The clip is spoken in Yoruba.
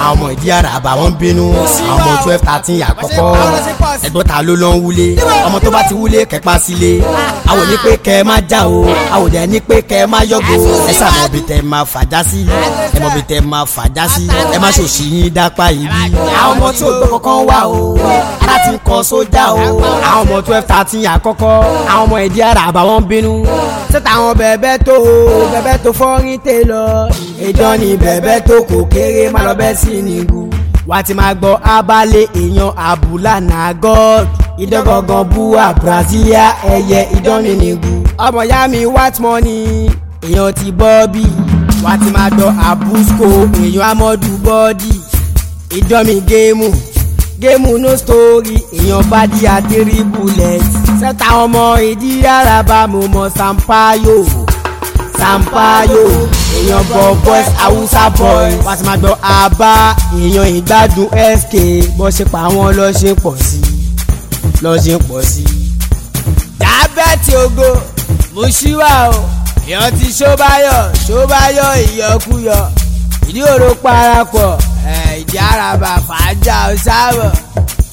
àwọn ọmọ ìdí àràbà wọn ń bínú àwọn ọmọ twelve thirteen àkọ́kọ́ ẹgbọ́n ta ló lọ ń wúlé ọmọ tó bá ti wúlé kẹ́pá sílé àwọn ní pé kẹ́ ẹ má já o àwọn òdẹ ní pé kẹ́ ẹ má yọ̀gò ẹ sàmọ̀ bí tẹ́ ẹ máa fàjá sí ẹ mọ̀ bí tẹ́ ẹ máa fàjá sí ẹ má ṣòṣì yín dápá yìí bí. àwọn ọmọ tí ò gbọ́ kankan wà o ara ti ń kọ sójà o àwọn ọmọ twelve thirteen àkọ́kọ́ àwọn ọmọ ìdí àràbà wọn ń bínú sẹ́tà àwọn bẹ̀bẹ̀ tó o bẹ̀bẹ̀ tó fọ́rin tè lọ ìjọ ni bẹ̀bẹ̀ tó kò kéré má lọ bẹ́ sí nìgú wàá ti máa gbọ́ abalẹ̀ èèyàn àbúlà náà god ìdọ́gọ̀gàn bua brasilia ẹ̀yẹ ìdánilẹ́gù ọmọ ya mi white money èèyàn ti bọ́ọ̀bì wàá ti máa gbọ́ abusco èèyàn amọ́dù bọ́ọ̀dì ìdánmi géèmù géèmù no story èèyàn bá di àdérí bullet sẹ́ta ọmọ ìdí àràbà mo mọ sampayo sampayo èèyàn bọ̀ boys hausa boys wàá ti máa gbọ́ abá èèyàn ìgbádùn sk bọ́ ṣe pa wọ́n lọ́ ṣe pọ̀ sí lọ́ ṣe pọ̀ sí. dábẹ́tì ogo mushiwa o èèyàn ti ṣóbáyọ̀ ṣóbáyọ̀ ìyọkúyọ ìdí òro parapọ̀ ìdí àràbà fàájà ọ̀sáwọ̀